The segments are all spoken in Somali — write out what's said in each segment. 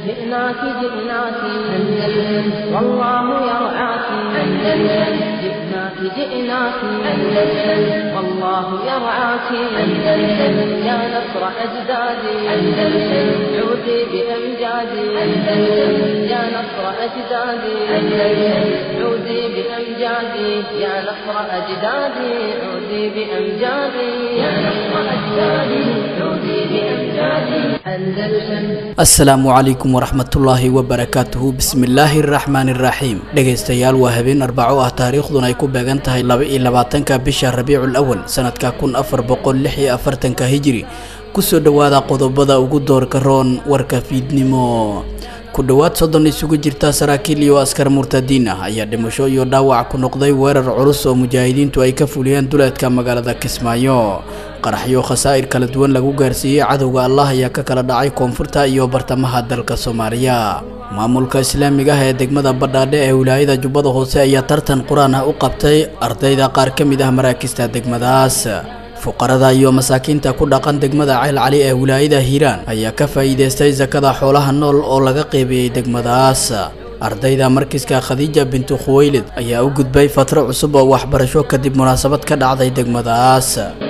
جئناك جئناك أندلس والله يرعاك أندلس جئناك جئناك أندلس والله يرعاك أندلس يا نصر أجدادي أندلس عودي بأمجادي أندلس يا نصر أجدادي أندلس عودي بأمجادي يا نصر أجدادي عودي بأمجادي يا نصر أجدادي عودي بأمجادي أندلس asalaamu calaykum waraxmatullaahi wabarakaatuhu bismillaahi araxmaani iraxiim dhegaystayaal waa habeen arbaco ah taariikhduna ay ku beegan tahay laba iyo labaatanka bisha rabiicul awal sanadka kun afar boqol lix iyo afartanka hijiri kusoo dhowaada qodobada ugu doorka roon warka fiidnimo ku dhowaad soddon isugu jirta saraakiil iyo askar murtadiin ah ayaa dhimasho iyo dhaawac ku noqday weerar culus oo mujaahidiintu ay ka fuliyeen duleedka magaalada kismaayo qaraxyo khasaa'ir kala duwan lagu gaarsiiyey cadowga allah ayaa ka kala dhacay koonfurta iyo bartamaha dalka soomaaliya maamulka islaamiga ah ee degmada badhaadhe ee wilaayada jubbada hoose ayaa tartan qur-aan ah u qabtay ardayda qaar ka mid ah maraakista degmadaas fuqarada iyo masaakiinta ku dhaqan degmada ceel cali ee wilaayada hiiraan ayaa ka faa'iidaystay sakada xoolaha nool oo laga qeybiyey degmadaas ardayda markiska khadiija bintu khuweylid ayaa u gudbay fatro cusub oo waxbarasho kadib munaasabad ka dhacday degmadaas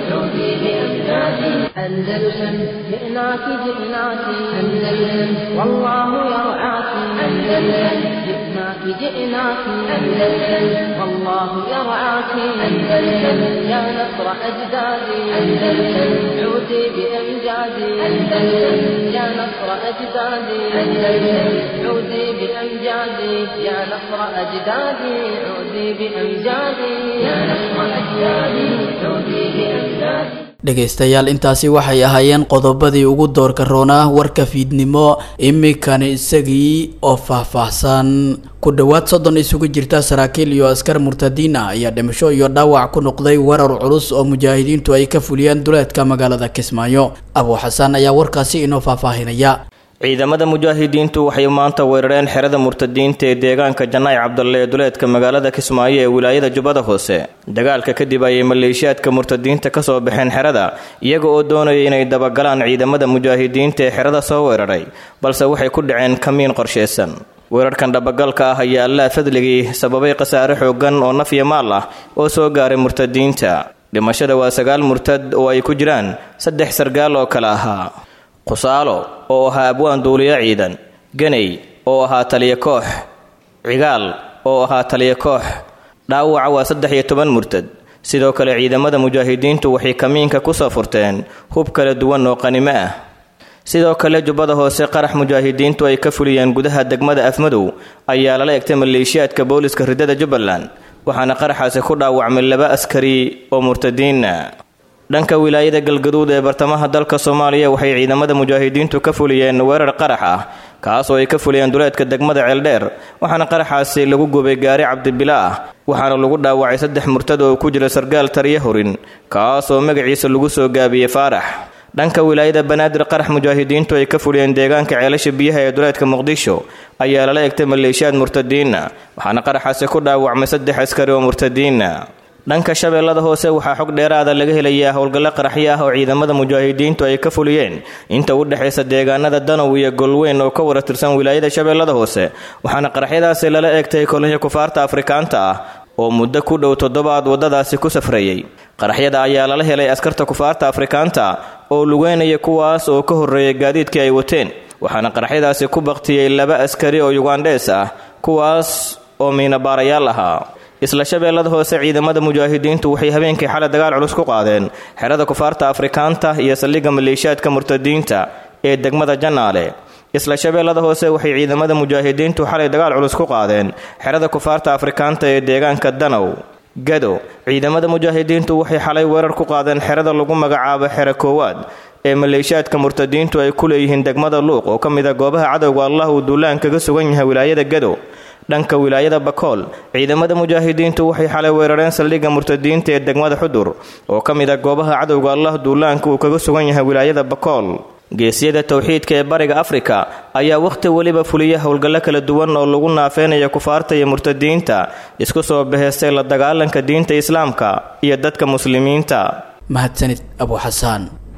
أندلسن جئناك جئناك أندلسن والله يرعاك أندلسن جئناك جئناك أندلسن والله يرعاك أندلسن يا نصر أجدادي أندلسن عودي بأمجادي أندلسن يا نصر أجدادي أندلسن عودي بأمجادي يا نصر أجدادي عودي بأمجادي يا نصر أجدادي عودي بأمجادي dhegaystayaal intaasi waxay ahaayeen qodobadii ugu doorka roonaa warka fiidnimo iminkani isagii oo faahfaahsan ku dhowaad soddon isugu jirta saraakiil iyo askar murtadiin ah ayaa dhimasho iyo dhaawac ku noqday weerar culus oo mujaahidiintu ay ka fuliyeen duleedka magaalada kismaayo abuu xasaan ayaa warkaasi inoo faahfaahinaya ciidamada mujaahidiintu waxay maanta weerareen xerada murtadiinta ee deegaanka janaac cabdalle ee duleedka magaalada kismaayo ee wilaayada jubbada hoose dagaalka kadib ayay maleeshiyaadka murtadiinta ka soo baxeen xerada iyaga oo doonaya inay dabagalaan ciidamada mujaahidiinta ee xerada soo weeraray balse waxay ku dhaceen kamiin qorshaysan weerarkan dhabagalka ah ayaa allaa fadligii sababay khasaare xoogan oo naf iyo maal ah oo soo gaaray murtadiinta dhimashada waa sagaal murtad oo ay ku jiraan saddex sargaal oo kale ahaa qusaalo oo ahaa abwaan duuliyo ciidan ganay oo ahaa taliyo koox cigaal oo ahaa taliyo koox dhaawaca waa saddex iyo toban murtad sidoo kale ciidamada mujaahidiintu waxay kamiinka kusoo furteen hub kala duwan oo qanimo ah sidoo kale jubbada hoose qarax mujaahidiintu ay ka fuliyeen gudaha degmada afmadow ayaa lala egtay maleeshiyaadka booliska ridada jubbaland waxaana qaraxaasi ku dhaawacmay laba askari oo murtadiina dhanka wilaayada galgaduud ee bartamaha dalka soomaaliya waxay ciidamada mujaahidiintu ka fuliyeen weerar qarax ah kaas oo ay ka fuliyeen duleedka degmada ceeldheer waxaana qaraxaasi lagu gubay gaari cabdibila ah waxaana lagu dhaawacay saddex murtad oo ku jira sargaal tariya horin kaas oo magaciisa lagu soo gaabiyey faarax dhanka wilaayada banaadir qarax mujaahidiintu ay ka fuliyeen deegaanka ceelasha biyaha ee duleedka muqdisho ayaa lala egtay maleeshiyaad murtadiina waxaana qaraxaasi ku dhaawacmay saddex askari oo murtadiina dhanka shabeellada hoose waxaa xog dheeraada laga helayaa howlgallo qaraxyo ah oo ciidamada mujaahidiintu ay ka fuliyeen inta u dhexaysa deegaanada danow iyo golweyn oo ka wara tirsan wilaayada shabeellada hoose waxaana qaraxyadaasi lala eegtay kolonyo kufaarta afrikaanta ah oo muddo ku dhow toddobaad waddadaasi ku safrayey qaraxyada ayaa lala helay askarta kufaarta afrikaanta oo lugeynaya kuwaas oo ka horreeyay gaadiidkii ay wateen waxaana qaraxyadaasi ku baktiyey laba askari oo yugandhees ah kuwaas oo miinabaarayaal ahaa isla shabeellada hoose ciidamada mujaahidiintu waxay habeenkii xalay dagaal culus ku qaadeen xerada kufaarta afrikaanta iyo saldhigga maleeshiyaadka murtadiinta ee degmada janaale isla shabeellada hoose waxay ciidamada mujaahidiintu xalay dagaal culus ku qaadeen xerada kufaarta afrikaanta ee deegaanka danow gado ciidamada mujaahidiintu waxay xalay weerar ku qaadeen xerada lagu magacaabo xero koowaad ee maleeshiyaadka murtadiintu ay ku leeyihiin degmada luuq oo ka mid a goobaha cadowga allah uu duulaan kaga sugan yahay wilaayada gado dhanka wilaayada bakool ciidamada mujaahidiintu waxay xalay weerareen saldhigga murtadiinta ee degmada xudur oo ka mid ah goobaha cadowga allah duulaanka uu kaga sugan yahay wilaayada bakool geesyada towxiidka ee bariga afrika ayaa wakhti weliba fuliya howlgallo kala duwan oo lagu naafeynaya kufaarta iyo murtadiinta isku soo baheystay la dagaalanka diinta islaamka iyo dadka muslimiinta mahadsanid abu xasaan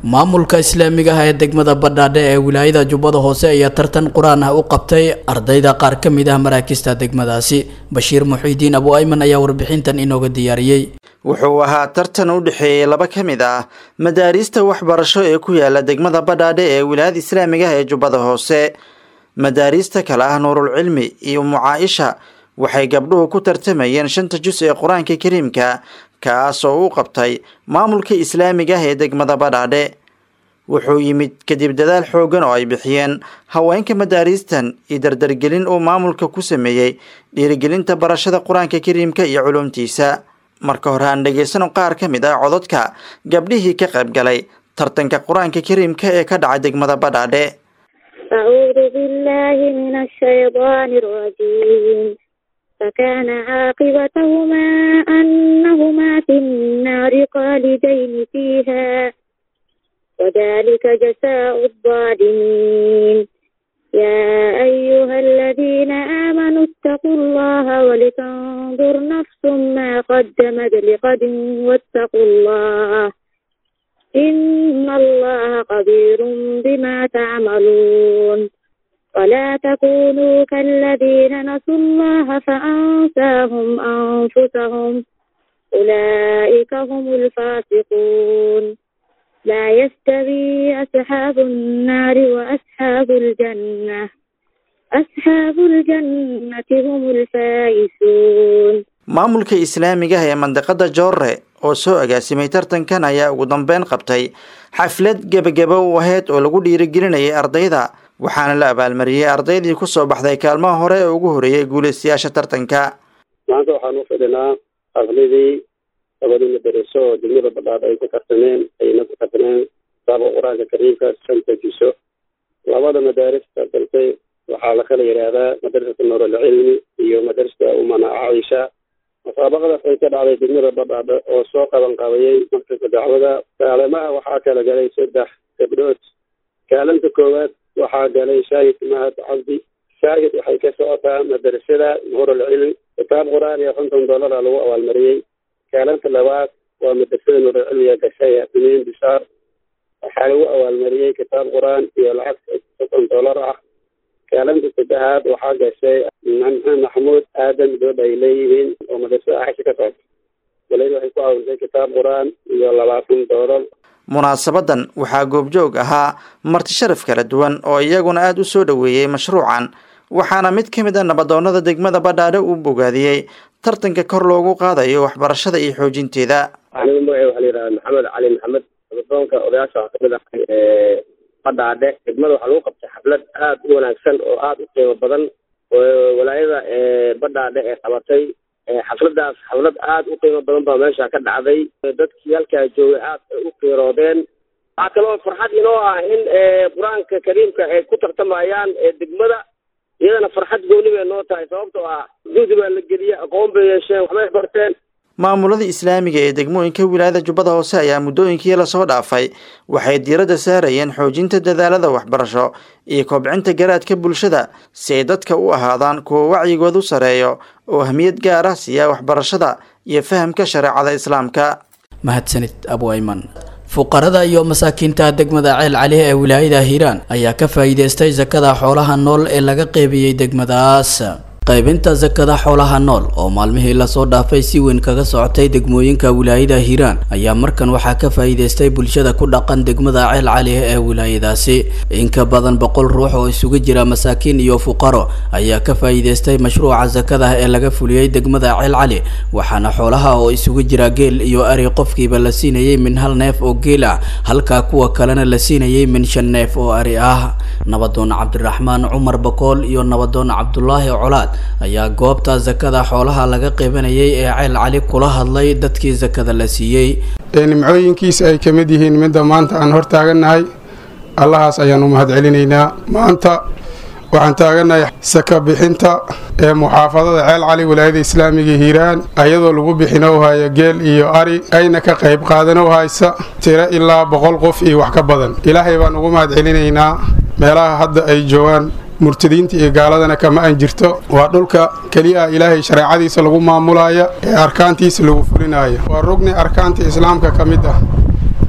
maamulka islaamiga ah ee degmada badhaadhe ee wilaayada jubbada hoose ayaa tartan qur-aan ah u qabtay ardayda qaar ka mid ah maraakista degmadaasi bashiir muxiidiin abu ayman ayaa warbixintan inooga diyaariyey wuxuu ahaa tartan u dhexeeyey laba ka mid ah madaariista waxbarasho ee ku yaala degmada badhaadhe ee wilaayada islaamiga ah ee jubbada hoose madaariista kale ah nuurul cilmi iyo mucaaisha waxay gabdhuhu ku tartamayeen shanta jus ee qur-aanka kariimka kaas oo u qabtay maamulka islaamiga ah ee degmada badhaadhe wuxuu yimid kadib dadaal xoogan oo ay bixiyeen haweenka madaariistan iyo dardargelin uu maamulka ku sameeyey dhiirigelinta barashada qur-aanka kariimka iyo culumtiisa marka hore aan dhegaysano qaar ka mid ah cododka gabdhihii ka qayb galay tartanka qur-aanka kariimka ee ka dhacay degmada badhaadhe أعوذ بالله من الشيطان الرجيم فكان عاقبتهما أنهما في النار خالدين فيها وذلك جزاء الظالمين يا أيها الذين آمنوا اتقوا الله ولتنظر نفس ما قدمت لغد واتقوا الله إن الله خبير بما تعملون ولا تكونوا كالذين نسوا الله فأنساهم أنفسهم أولئك هم الفاسقون لا يستوي أصحاب النار وأصحاب الجنة أصحاب الجنة هم الفائزون maamulka islaamiga ah ee mandaqada joorre oo soo agaasimay tartankan ayaa ugu dambeyn qabtay xaflad gebagaba u aheyd oo lagu dhiirigelinayay ardayda waxaana la abaalmariyey ardaydii kusoo baxday kaalmaha hore ee ugu horeeyay guulaystayaasha tartanka maanta waxaan u fidhinaa xafladii labadii madaraso oo degmada badhaadh ay ku tartameen ayna ku tartameen kitaabka qur-aanka kariimka shanta jiso labada madaaris tartantay waxaa la kala yidhaahdaa madrasata nuuralcilmi iyo madrasata umana caisha musaabaqadaas ay ka dhacday degmada badhaadhe oo soo qaban qabayay markasta dacwada kaalamaha waxaa kala galay saddex gabdhood kaalinta koowaad waxaa galay shaahid mahad cabdi shaahid waxay ka socotaa madrasada nuuralcilmi kitaab qur-aan iyo konton dollara lagu abaalmariyey kaalinta labaad waa madrasada nuuralcilmiga gashay yaasimiin bishaar waxaa lagu abaalmariyey kitaab qur-aan iyo lacag soddon dollar ah kaalinta saddexaad waxaa gashay maxamed maxamuud aadan dood ay leeyihiin oo madrasada axsha ka socota waliba waxay ku caawisay kitaab qur-aan iyo labaatan doolar munaasabadan waxaa goobjoog ahaa marti sharaf kala duwan oo iyaguna aada u soo dhoweeyey mashruucan waxaana mid ka mid a nabadoonada degmada badhaadhe uu bogaadiyey tartanka kor loogu qaadayo waxbarashada iyo xoojinteeda anigu magaca waxaa la yidhaha maxamed cali maxamed nabadoonka odayaasha waxaa kamid ahay ee badhaadhe degmada waxaa lagu qabtay xaflad aada u wanaagsan oo aada u qiimo badan oo walaayada badhaadhe ee qabatay xafladaas xaflad aada u qiimo badan baa meesha ka dhacday dadkii halkaa joogay aad ay u qiiroodeen waxaa kaloo farxad inoo ah in qur-aanka kariimka ay ku tartamayaan degmada iyadana farxad gooni bay noo tahay sababtoo ah juhdi baa la geliyey aqoon bay yeesheen waxbay barteen maamulada islaamiga ee degmooyinka wilaayada jubbada hoose ayaa muddooyinkii lasoo dhaafay waxay diiradda saarayeen xoojinta dadaalada waxbarasho iyo kobcinta garaadka bulshada si ay dadka u ahaadaan kuwa wacyigoodu sareeyo oo ahmiyad gaar ah siiya waxbarashada iyo fahamka shareecada islaamka mahadsanid abu ayman fuqarada iyo masaakiinta degmada ceel cali ee wilaayada hiiraan ayaa ka faa'iideystay sakada xoolaha nool ee laga qeybiyey degmadaas qaybinta sakada xoolaha nool oo maalmihii lasoo dhaafay si weyn kaga socotay degmooyinka wilaayada hiiraan ayaa markan waxaa ka faa'iideystay bulshada ku dhaqan degmada ceel cali ee wilaayadaasi in ka badan boqol ruux oo isugu jira masaakiin iyo fuqaro ayaa ka faa'iideystay mashruuca sakada ee laga fuliyey degmada ceel cali waxaana xoolaha oo isugu jira geel iyo ari qofkiiba la siinayay min hal neef oo geel ah halka kuwa kalena la siinayay min shan neef oo ari ah nabadoon cabdiraxmaan cumar bakool iyo nabadoon cabdulaahi colaad ayaa goobta sakada xoolaha laga qeybanayay ee ceel cali kula hadlay dadkii sakada la siiyey nimcooyinkiisa ay ka mid yihiin midda maanta aan hor taagannahay allahaas ayaan u mahad celinaynaa maanta waxaan taagannahay saka bixinta ee muxaafadada ceel cali walaayada islaamiga hiiraan ayadoo lagu bixinow haya geel iyo ari ayna ka qayb qaadanow haysa tiro ilaa boqol qof iyo wax ka badan ilaahay baan ugu mahad celinaynaa meelaha hadda ay joogaan murtadiinta iyo gaaladana kama an jirto waa dhulka keliya ilaahay shareecadiisa lagu maamulaya ee arkaantiisa lagu fulinaya waa rugni arkaanta islaamka ka mid ah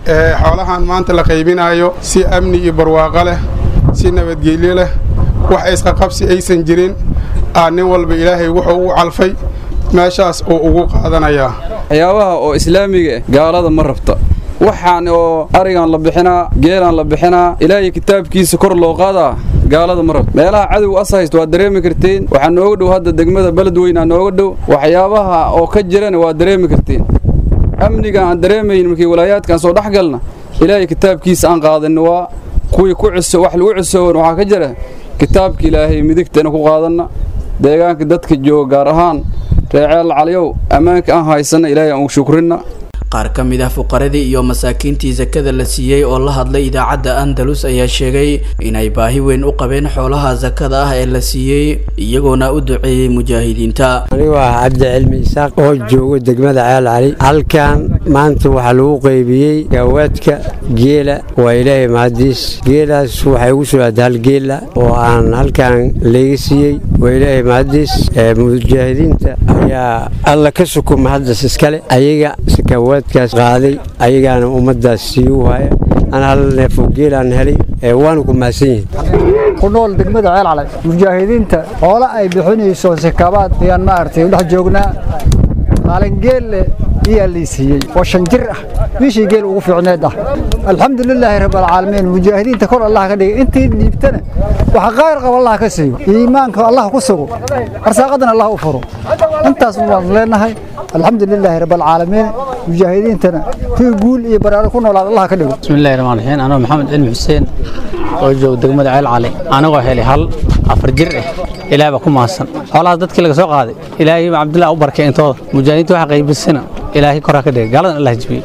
ee xoolahan maanta la qaybinayo si amni iyo barwaaqo leh si nabadgelyo leh wax isqaqabsi aysan jirin aa nin walba ilaahay wuxuu u calfay meeshaas uu ugu qaadanayaa waxyaabaha oo islaamiga ah gaalada ma rabta waxaan oo arigan la bixinaa geelaan la bixinaa ilaahay kitaabkiisa kor loo qaadaa gaalada ma rabta meelaha cadowga as haysto waad dareemi kartiin waxaa nooga dhow hadda degmada beledweynaa nooga dhow waxyaabaha oo ka jirana waad dareemi kartiin amniga aan dareemayn markii walaayaadkaan soo dhex galna ilaahay kitaabkiisa aan qaadanna waa kuwii ku ciso wax lagu cisoon waxaa ka jira kitaabka ilaahay midigtana ku qaadanna deegaanka dadka jooga gaar ahaan reeceel caliyow ammaanka aan haysanna ilaahay aan u shukrinna qaar ka mid ah fuqaradii iyo masaakiintii sakada la siiyey oo la hadlay idaacadda andalus ayaa sheegay inay baahi weyn u qabeen xoolaha sakada ah ee la siiyey iyagoona u duceeyey mujaahidiinta anigu ah cabdi cilmi isaaq oo joogo degmada ceel cali halkan maanta waxaa lagu qaybiyey gaawaadka geela waa ilaahay mahadiis geelaas waxay ugu soo aada hal geela oo aan halkan layga siiyey waa ilaahay mahadiis mujaahidiinta ayaa alla ka sukuma haddas iskale ayaga sakawaadkaas qaaday ayagaana ummadaas sii u haya ana hal neefoo geelaan helay waanu ku mahadsan yihin ku nool degmada ceel calay mujaahidiinta xoolo ay bixinayso sakabaad ayaan maaragtay u dhex joognaa maalingeelle iyaa lii siiyey oo shan jir ah bishii geel ugu fiicneed ah alxamdulilaahi rabbilcaalamiin mujaahidiinta kor allah ka dhigay intii dhiibtana waxa qaayr qaba allah ka siiyo iimaanka allah ku sugo arsaaqadana allah u furo intaas waan leenahay alxamdulilaahi rabbilcaalamiin mujaahidiintana kuwii guul iyo baraaro ku noolaad allah ka dhigo bismillahi rahmaan raxiim anoo maxamed cilmi xuseen oo jooga degmada ceel cali anagoo helay hal afar jir ah ilaah baa ku mahadsan xoolahaas dadkii laga soo qaaday ilaahay baa cabdillah u barkay intooda mujaahidiinta waxa qaybisana ilaahay koraa ka dhigay gaaladan allah jibiye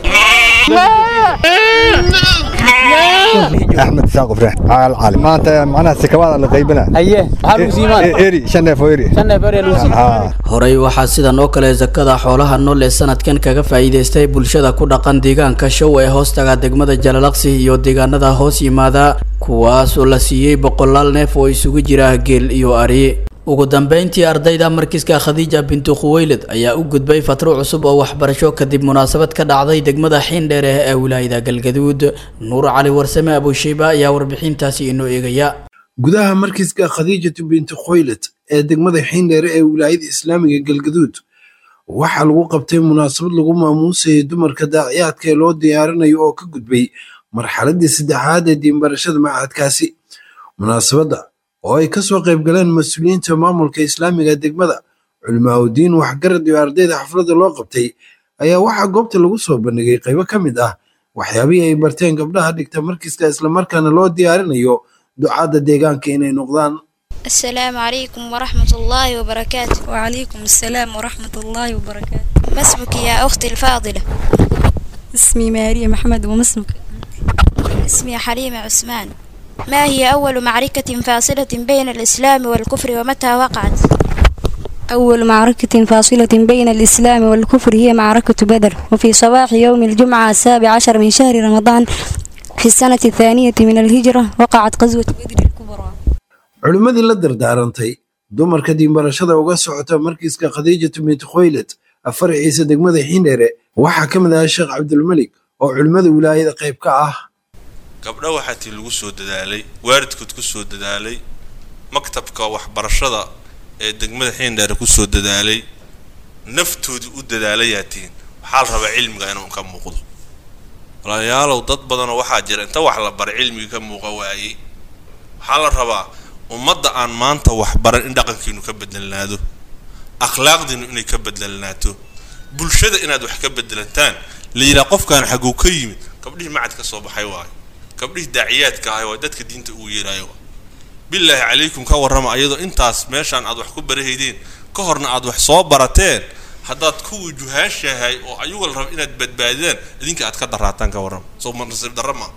axmed isaaq ibraahim caal cali maanta macnaha sikawaada la qaybina haye maxaa lagu siimaan eri shan neef oo eri shan neef eri lagu siimaan horey waxaa sidan oo kale sakada xoolaha nool ee sanadkan kaga faa'iidaystay bulshada ku dhaqan deegaanka show ee hoostaga degmada jalalaqsi iyo deegaanada hoos yimaada kuwaas oo la siiyey boqolaal neef oo isugu jira geel iyo ari ugu dambeyntii ardayda markiska khadiija bintu khuweylid ayaa u gudbay fatro cusub oo waxbarasho kadib munaasabad ka dhacday degmada xiindheere ee wilaayada galgaduud nuur cali warsame abushayba ayaa warbixintaasi inoo eegaya gudaha markiska khadiijatu binti khoylad ee degmada xiindheere ee wilaayada islaamiga galgaduud waxaa lagu qabtay munaasabad lagu maamuusayay dumarka daaciyaadka ee loo diyaarinayo oo ka gudbay marxaladii saddexaad ee diinbarashada macadkaasi munaasabadda oo ay ka soo qayb galeen mas-uuliyiinta maamulka islaamiga degmada culimaauddiin waxgarad iyo ardayda xafladda loo qabtay ayaa waxaa goobta lagu soo bandhigay qaybo ka mid ah waxyaabihii ay barteen gabdhaha dhigta markiska islamarkaana loo diyaarinayo ducaadda deegaanka inay noqdaan السلام عليكم ورحمة الله وبركاته وعليكم السلام ورحمة الله وبركاته ما اسمك يا أختي الفاضلة اسمي ماريا محمد وما اسمك اسمي حليمة عثمان ما هي أول معركة فاصلة بين الإسلام والكفر ومتى وقعت أول معركة فاصلة بين الإسلام والكفر هي معركة بدر وفي صباح يوم الجمعة السابع عشر من شهر رمضان في السنة الثانية من الهجرة وقعت غزوة بدر الكبرى culimmadii la dardaarantay dumarka diinbarashada uga socota markiiska khadiijatu binti khoylad afaraciisa degmada xiindheere waxaa ka mid ahaa sheekh cabdulmelik oo culimmada wilaayada qayb ka ah gabdho waxaa tii lagu soo dadaalay waalidkood ku soo dadaalay maktabka waxbarashada ee degmada xiindheere ku soo dadaalay naftoodii u dadaalayaa tihiin waxaa la rabaa cilmiga inuu ka muuqdo walaalayaalow dad badanoo waxaa jira inta wax la baray cilmiga ka muuqa waayey waxaa la rabaa ummadda aan maanta waxbaran in dhaqankiinu ka bedelnaado akhlaaqdiinu inay ka bedelnaato bulshada inaad wax ka bedelantaan la yidhaha qofkaan xaguu ka yimid gabdhihii macad ka soo baxay waayo gabdhihii daaciyaadka ahay waa dadka diinta ugu yeeraayo waa bilaahi calaykum ka warrama ayadoo intaas meeshaan aad wax ku barahaydeen ka horna aad wax soo barateen haddaad kuwii juhaashahay oo ayuga la raba inaad badbaadidaan idinka aad ka daraataan ka warrama soo nasiib darra maa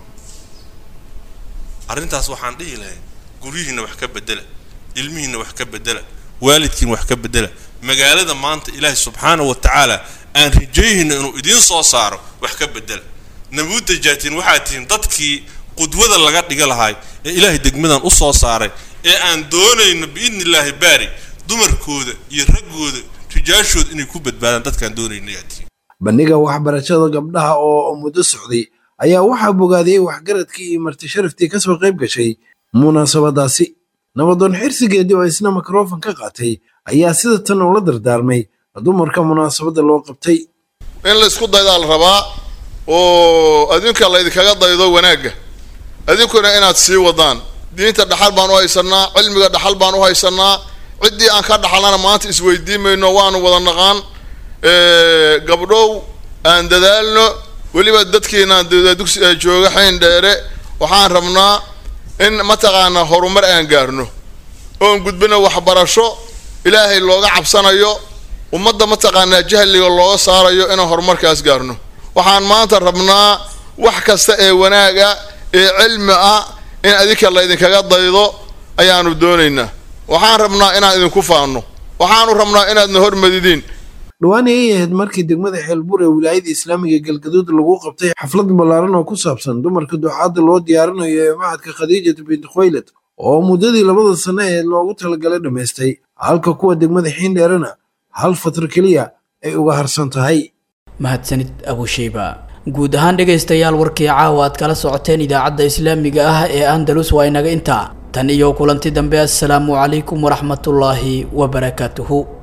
arrintaas waxaan dhihi lahay guryihiinna wax ka bedela ilmihiinna wax ka bedela waalidkiina wax ka bedela magaalada maanta ilaahay subxaanahu wa tacaala aan rajayhayno inuu idiin soo saaro wax ka bedela nabuudda jaatiin waxaa tihiin dadkii qudwada laga dhiga lahay ee ilaahay degmadan u soo saaray ee aan doonayno biidni illaahi baari dumarkooda iyo raggooda rijaashooda inay ku badbaadaan dadkaan doonayno yaa tihiin bandhiga waxbarashada gabdhaha oo muddo socday ayaa waxaa bogaadiyey waxgaradkii iyo marti sharaftii kasoo qayb gashay munaasabadaasi nabadoon xirsigeedii oo isna mikrofon ka qaatay ayaa sida tan ula dardaarmay dumarka munaasabadda loo qabtay in la isku daydaa la rabaa oo adinka laydinkaga daydo wanaagga adinkuna inaad sii wadaan diinta dhaxal baan u haysanaa cilmiga dhaxal baan u haysanaa ciddii aan ka dhaxalnana maanta isweydiin mayno waanu wada naqaan gabdhow aan dadaalno weliba dadkiinaan dugsi jooga xayn dheere waxaan rabnaa in mataqaanaa horumar aan gaarno oon gudbino waxbarasho ilaahay looga cabsanayo ummadda mataqaanaa jahliga looga saarayo inaan horumarkaas gaarno waxaan maanta rabnaa wax kasta ee wanaaga ee cilmi ah in adinka laydinkaga daydo ayaanu doonaynaa waxaan rabnaa inaan idinku faanno waxaanu rabnaa inaadna hormadidiin dhowaan ayay ahayd markii degmada xeelbuur ee wilaayada islaamiga galgaduud lagu qabtay xaflad ballaaran oo ku saabsan dumarka ducaadda loo diyaarinayo ee macadka khadiijatu binti khoylad oo muddadii labada sano ee loogu talagalay dhammaystay halka kuwa degmada xiindheerana hal fatro keliya ay uga harsan tahay mahadsanid abusheyba guud ahaan dhegaystayaal warkii caawa aad kala socoteen idaacadda islaamiga ah ee andalus waa inaga intaa tan iyo kulanti dambe assalaamu calaykum waraxmatullaahi wabarakaatuhu